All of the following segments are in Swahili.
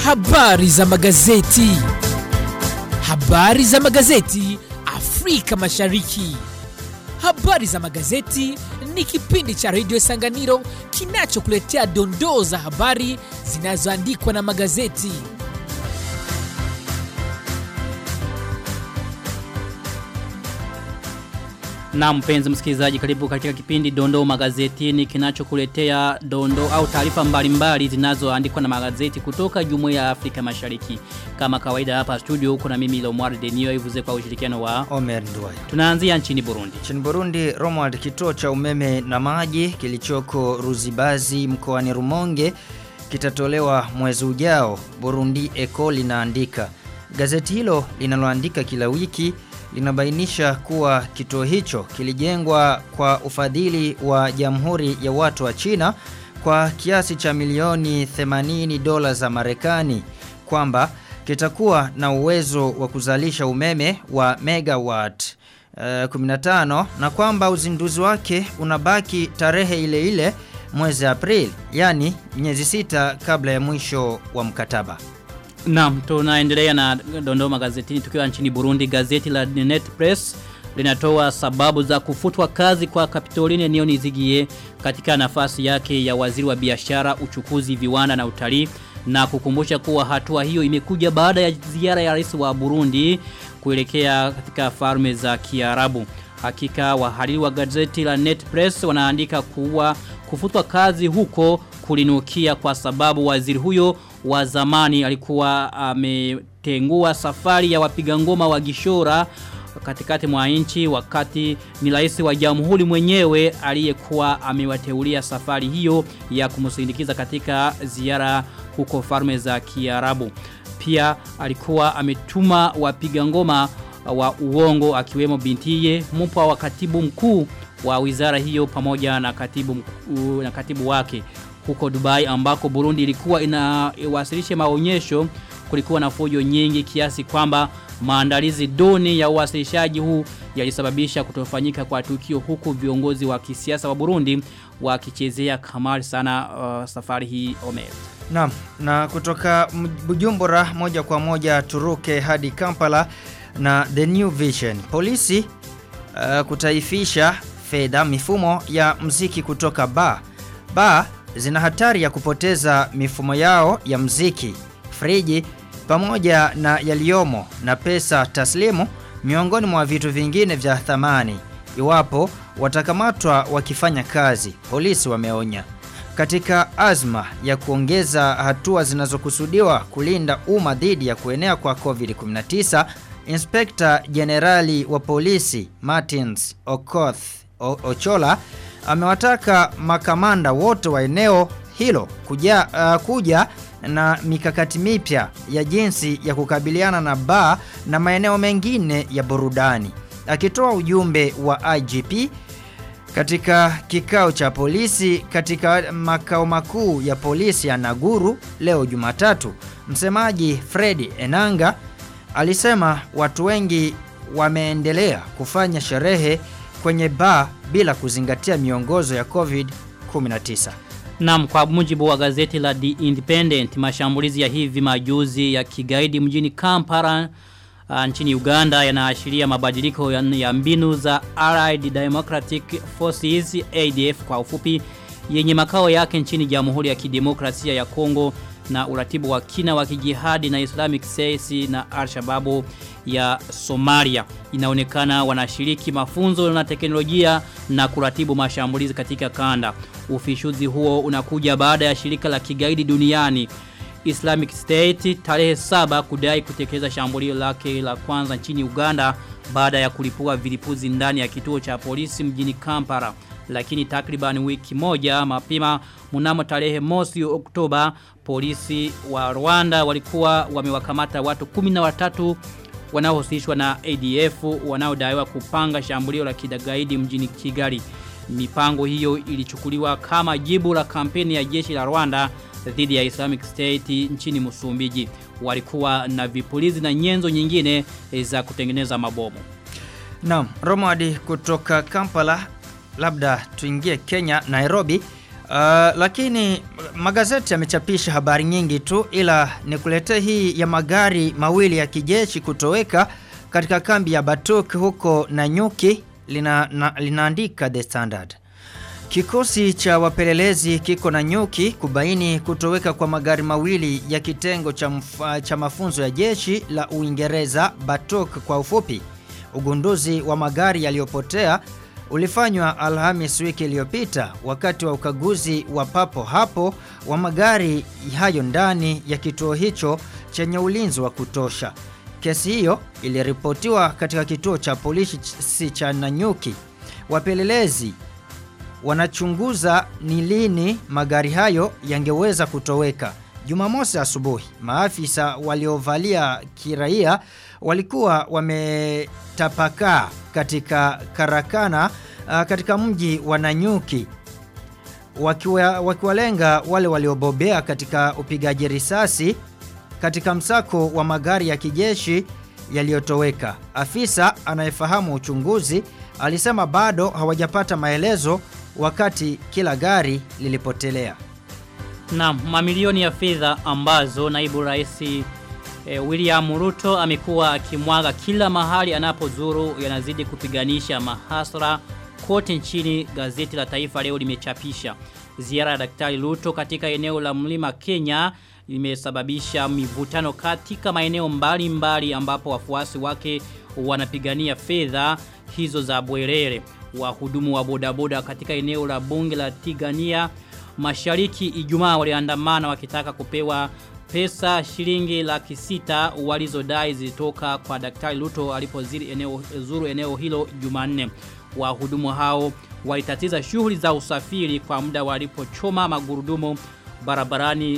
Habari za magazeti. Habari za magazeti Afrika Mashariki. Habari za magazeti ni kipindi cha redio Sanganiro kinachokuletea dondoo za habari zinazoandikwa na magazeti. Na mpenzi msikilizaji karibu katika kipindi Dondoo Magazetini kinachokuletea dondoo au taarifa mbalimbali zinazoandikwa na magazeti kutoka Jumuiya ya Afrika Mashariki. Kama kawaida hapa studio huko na mimi Lomwar Denio ivuze kwa ushirikiano wa Omer Nduwai. Tunaanzia nchini Burundi. Nchini Burundi, Romwald, kituo cha umeme na maji kilichoko Ruzibazi mkoani Rumonge kitatolewa mwezi ujao, Burundi Eco linaandika. Gazeti hilo linaloandika kila wiki linabainisha kuwa kituo hicho kilijengwa kwa ufadhili wa Jamhuri ya Watu wa China kwa kiasi cha milioni 80 dola za Marekani kwamba kitakuwa na uwezo wa kuzalisha umeme wa megawatt uh, 15 na kwamba uzinduzi wake unabaki tarehe ile ile mwezi Aprili, yani miezi sita kabla ya mwisho wa mkataba. Naam, tunaendelea na dondoo magazetini tukiwa nchini Burundi. Gazeti la Net Press linatoa sababu za kufutwa kazi kwa Kapitoline Nionizigie katika nafasi yake ya waziri wa biashara, uchukuzi, viwanda na utalii na kukumbusha kuwa hatua hiyo imekuja baada ya ziara ya rais wa Burundi kuelekea katika farme za Kiarabu. Hakika wahariri wa gazeti la Net Press wanaandika kuwa kufutwa kazi huko kulinukia kwa sababu waziri huyo wa zamani alikuwa ametengua safari ya wapiga ngoma wa Gishora katikati mwa nchi wakati ni rais wa jamhuri mwenyewe aliyekuwa amewateulia safari hiyo ya kumsindikiza katika ziara huko farme za Kiarabu. Pia alikuwa ametuma wapiga ngoma wa uongo akiwemo bintiye mpwa wa katibu mkuu wa wizara hiyo pamoja na katibu mkuu, na katibu wake huko Dubai ambako Burundi ilikuwa inawasilisha maonyesho kulikuwa na fujo nyingi kiasi kwamba maandalizi duni ya uwasilishaji huu yalisababisha kutofanyika kwa tukio huku viongozi wa kisiasa wa Burundi wakichezea kamari sana uh, safari hii Omer. Naam, na kutoka Bujumbura moja kwa moja turuke hadi Kampala na The New Vision. Polisi uh, kutaifisha fedha mifumo ya mziki kutoka ba ba zina hatari ya kupoteza mifumo yao ya mziki, friji pamoja na yaliomo na pesa taslimu miongoni mwa vitu vingine vya thamani iwapo watakamatwa wakifanya kazi, polisi wameonya. Katika azma ya kuongeza hatua zinazokusudiwa kulinda umma dhidi ya kuenea kwa COVID-19, Inspekta Jenerali wa polisi Martins Okoth Ochola amewataka makamanda wote wa eneo hilo kuja, uh, kuja na mikakati mipya ya jinsi ya kukabiliana na baa na maeneo mengine ya burudani. Akitoa ujumbe wa IGP katika kikao cha polisi katika makao makuu ya polisi ya Naguru leo Jumatatu, msemaji Fred Enanga alisema watu wengi wameendelea kufanya sherehe kwenye baa bila kuzingatia miongozo ya COVID-19. Naam, kwa mujibu wa gazeti la The Independent, mashambulizi ya hivi majuzi ya kigaidi mjini Kampala uh, nchini Uganda yanaashiria mabadiliko ya, ya mbinu za Allied Democratic Forces ADF kwa ufupi yenye makao yake nchini Jamhuri ya Kidemokrasia ya Kongo na uratibu wa kina wa kijihadi na Islamic State na Al-Shabaab ya Somalia. Inaonekana wanashiriki mafunzo na teknolojia na kuratibu mashambulizi katika kanda. Ufishuzi huo unakuja baada ya shirika la kigaidi duniani Islamic State tarehe saba kudai kutekeleza shambulio lake la kwanza nchini Uganda baada ya kulipua vilipuzi ndani ya kituo cha polisi mjini Kampala lakini takriban wiki moja mapema mnamo tarehe mosi Oktoba polisi wa Rwanda walikuwa wamewakamata watu 13 wanaohusishwa na ADF wanaodaiwa kupanga shambulio la kidagaidi mjini Kigali. Mipango hiyo ilichukuliwa kama jibu la kampeni ya jeshi la Rwanda dhidi ya Islamic State nchini Msumbiji. Walikuwa na vipulizi na nyenzo nyingine za kutengeneza mabomu. Naam, Romadi kutoka Kampala labda tuingie Kenya Nairobi Uh, lakini magazeti yamechapisha habari nyingi tu ila nikuletee hii ya magari mawili ya kijeshi kutoweka katika kambi ya Batuk huko Nanyuki lina, na, linaandika The Standard. Kikosi cha wapelelezi kiko na nyuki kubaini kutoweka kwa magari mawili ya kitengo cha, mfa, cha mafunzo ya jeshi la Uingereza Batok kwa ufupi. Ugunduzi wa magari yaliyopotea ulifanywa Alhamis wiki iliyopita wakati wa ukaguzi wa papo hapo wa magari hayo ndani ya kituo hicho chenye ulinzi wa kutosha. Kesi hiyo iliripotiwa katika kituo cha polisi cha Nanyuki. Wapelelezi wanachunguza ni lini magari hayo yangeweza kutoweka. Jumamosi asubuhi, maafisa waliovalia kiraia walikuwa wametapakaa katika karakana uh, katika mji wa Nanyuki wakiwa, wakiwalenga wale waliobobea katika upigaji risasi katika msako wa magari ya kijeshi yaliyotoweka. Afisa anayefahamu uchunguzi alisema bado hawajapata maelezo wakati kila gari lilipotelea. Na mamilioni ya fedha ambazo naibu rais e, William Ruto amekuwa akimwaga kila mahali anapozuru yanazidi kupiganisha mahasra kote nchini gazeti la Taifa leo limechapisha. Ziara ya Daktari Ruto katika eneo la Mlima Kenya limesababisha mivutano katika maeneo mbalimbali mbali ambapo wafuasi wake wanapigania fedha hizo za bwerere. Wahudumu wa bodaboda katika eneo la bunge la Tigania Mashariki Ijumaa waliandamana wakitaka kupewa pesa shilingi laki sita walizodai zilitoka kwa Daktari Ruto alipozuru eneo, zuru eneo hilo Jumanne. Wahudumu hao walitatiza shughuli za usafiri kwa muda walipochoma magurudumu barabarani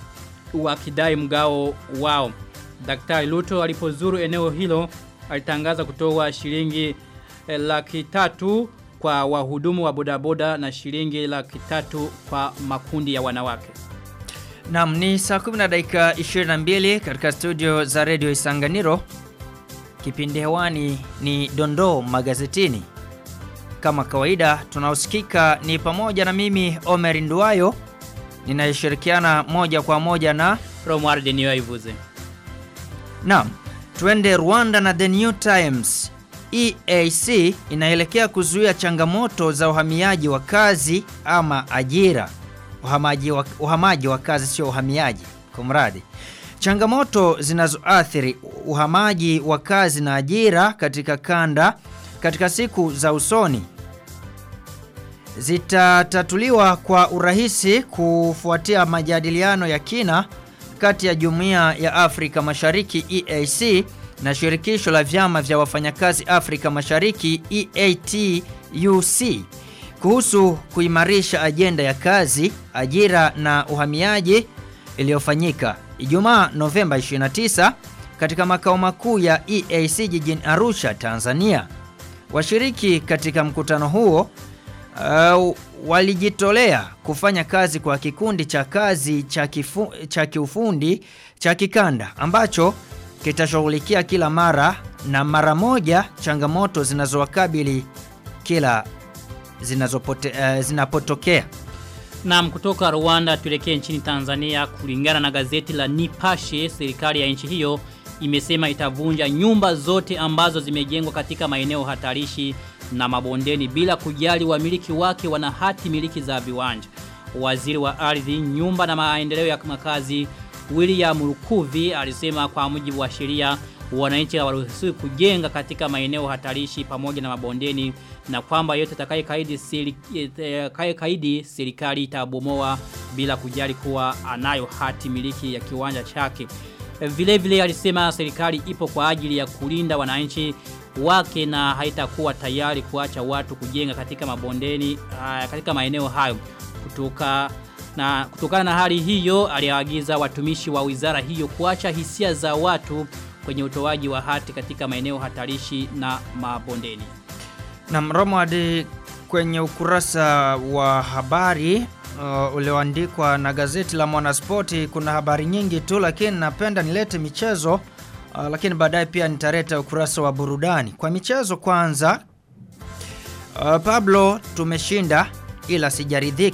wakidai mgao wao. Daktari Ruto alipozuru eneo hilo alitangaza kutoa shilingi eh, laki tatu kwa wahudumu wa bodaboda na shilingi laki tatu kwa makundi ya wanawake. Naam, ni saa 10 na dakika 22 katika studio za Radio Isanganiro. Kipindi hewani ni Dondoo Magazetini. Kama kawaida tunaosikika ni pamoja na mimi Omer Nduwayo ninayeshirikiana moja kwa moja na Romuald Niyoivuze. Naam, tuende Rwanda na The New Times. EAC inaelekea kuzuia changamoto za uhamiaji wa kazi ama ajira. Uhamaji wa, uhamaji wa kazi sio uhamiaji, kumradi. Changamoto zinazoathiri uhamaji wa kazi na ajira katika kanda katika siku za usoni zitatatuliwa kwa urahisi kufuatia majadiliano ya kina kati ya Jumuiya ya Afrika Mashariki EAC na shirikisho la vyama vya wafanyakazi Afrika Mashariki EATUC kuhusu kuimarisha ajenda ya kazi, ajira na uhamiaji iliyofanyika Ijumaa Novemba 29 katika makao makuu ya EAC jijini Arusha, Tanzania. Washiriki katika mkutano huo uh, walijitolea kufanya kazi kwa kikundi cha kazi cha, kifu, cha kiufundi cha kikanda ambacho kitashughulikia kila mara na mara moja changamoto zinazowakabili kila zinazopote, uh, zinapotokea. Naam kutoka Rwanda tuelekee nchini Tanzania kulingana na gazeti la Nipashe serikali ya nchi hiyo imesema itavunja nyumba zote ambazo zimejengwa katika maeneo hatarishi na mabondeni bila kujali wamiliki wake wana hati miliki za viwanja. Waziri wa ardhi, nyumba na maendeleo ya makazi William Lukuvi alisema kwa mujibu wa sheria wananchi hawaruhusiwi kujenga katika maeneo hatarishi pamoja na mabondeni na kwamba yote atakayekaidi siri, kaidi serikali itabomoa bila kujali kuwa anayo hati miliki ya kiwanja chake. Vile vile alisema serikali ipo kwa ajili ya kulinda wananchi wake na haitakuwa tayari kuacha watu kujenga katika mabondeni uh, katika maeneo hayo kutoka na kutokana na hali hiyo aliagiza watumishi wa wizara hiyo kuacha hisia za watu kwenye utoaji wa hati katika maeneo hatarishi na mabondeni. Na mromo hadi kwenye ukurasa wa habari uh, ulioandikwa na gazeti la Mwanaspoti kuna habari nyingi tu lakini napenda nilete michezo uh, lakini baadaye pia nitaleta ukurasa wa burudani. Kwa michezo kwanza uh, Pablo tumeshinda ila sijaridhika.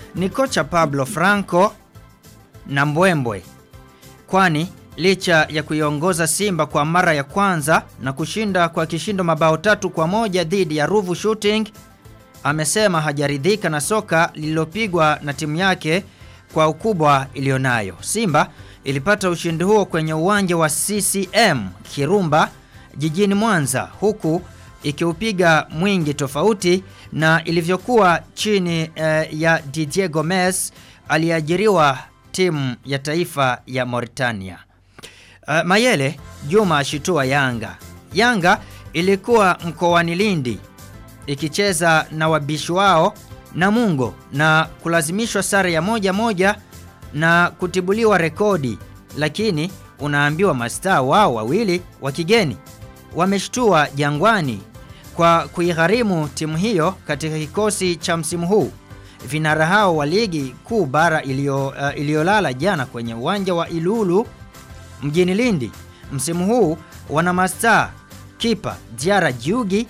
ni kocha Pablo Franco na Mbwembwe, kwani licha ya kuiongoza Simba kwa mara ya kwanza na kushinda kwa kishindo mabao tatu kwa moja dhidi ya Ruvu Shooting, amesema hajaridhika na soka lililopigwa na timu yake kwa ukubwa iliyonayo. Simba ilipata ushindi huo kwenye uwanja wa CCM Kirumba jijini Mwanza huku ikiupiga mwingi tofauti na ilivyokuwa chini eh, ya Didier Gomez aliyeajiriwa timu ya taifa ya Mauritania. Uh, Mayele Juma ashitua Yanga. Yanga ilikuwa mkoani Lindi ikicheza na wabishi wao Namungo na kulazimishwa sare ya moja moja na kutibuliwa rekodi, lakini unaambiwa mastaa wao wawili wa kigeni wameshtua Jangwani kwa kuigharimu timu hiyo katika kikosi cha msimu huu. Vinara hao wa ligi kuu bara iliyo uh, iliyolala jana kwenye uwanja wa Ilulu mjini Lindi msimu huu wana mastaa kipa Diara Jiugi,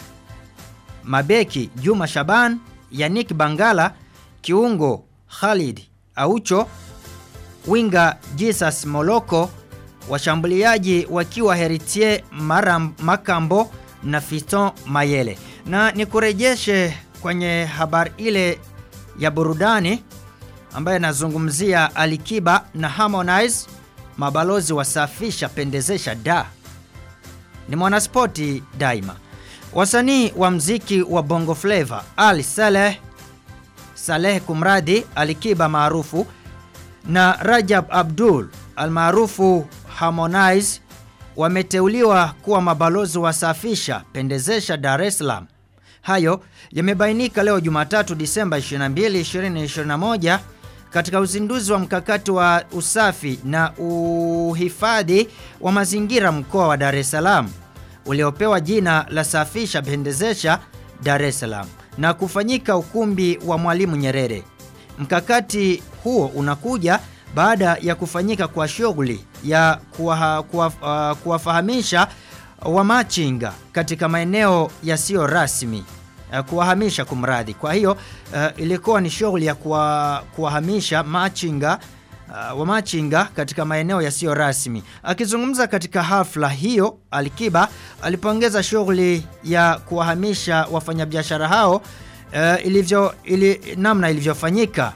mabeki Juma Shaban, Yannick Bangala, kiungo Khalid Aucho, winga Jesus Moloko, washambuliaji wakiwa Heritier Maram, Makambo na Fiston Mayele. Na nikurejeshe kwenye habari ile ya burudani ambayo inazungumzia Alikiba na Harmonize, mabalozi wasafisha pendezesha da. Ni mwanaspoti daima. Wasanii wa mziki wa Bongo Flava Ali Saleh Saleh kumradi Alikiba maarufu na Rajab Abdul almaarufu Harmonize wameteuliwa kuwa mabalozi wasafisha pendezesha Dar es Salaam. Hayo yamebainika leo Jumatatu Disemba 22, 2021 katika uzinduzi wa mkakati wa usafi na uhifadhi wa mazingira mkoa wa Dar es Salaam uliopewa jina la Safisha Pendezesha Dar es Salaam na kufanyika ukumbi wa Mwalimu Nyerere. Mkakati huo unakuja baada ya kufanyika kwa shughuli ya kuwa, kuwa, uh, kuwafahamisha wamachinga katika maeneo yasiyo rasmi uh, kuwahamisha kumradhi. Kwa hiyo uh, ilikuwa ni shughuli ya kuwa, kuwahamisha machinga uh, wamachinga katika maeneo yasiyo rasmi. Akizungumza katika hafla hiyo, Alikiba alipongeza shughuli ya kuwahamisha wafanyabiashara hao uh, ilivyo, ili, namna ilivyofanyika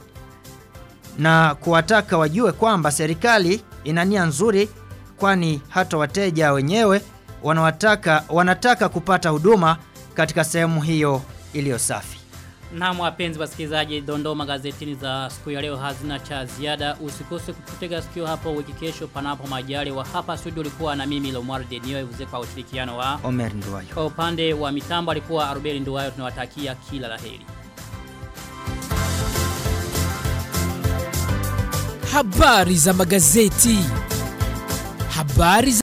na kuwataka wajue kwamba serikali ina nia nzuri, kwani hata wateja wenyewe wanawataka, wanataka kupata huduma katika sehemu hiyo iliyo safi. Naam wapenzi wasikilizaji, dondoo magazetini za siku ya leo hazina cha ziada. Usikose kututega sikio hapo wiki kesho panapo majaliwa. Hapa studio ulikuwa na mimi Lomar Denio Ivuze kwa ushirikiano wa Omer Nduwayo. kwa upande wa mitambo alikuwa Arubeli Nduwayo. Tunawatakia kila laheri. Habari za magazeti. Habari za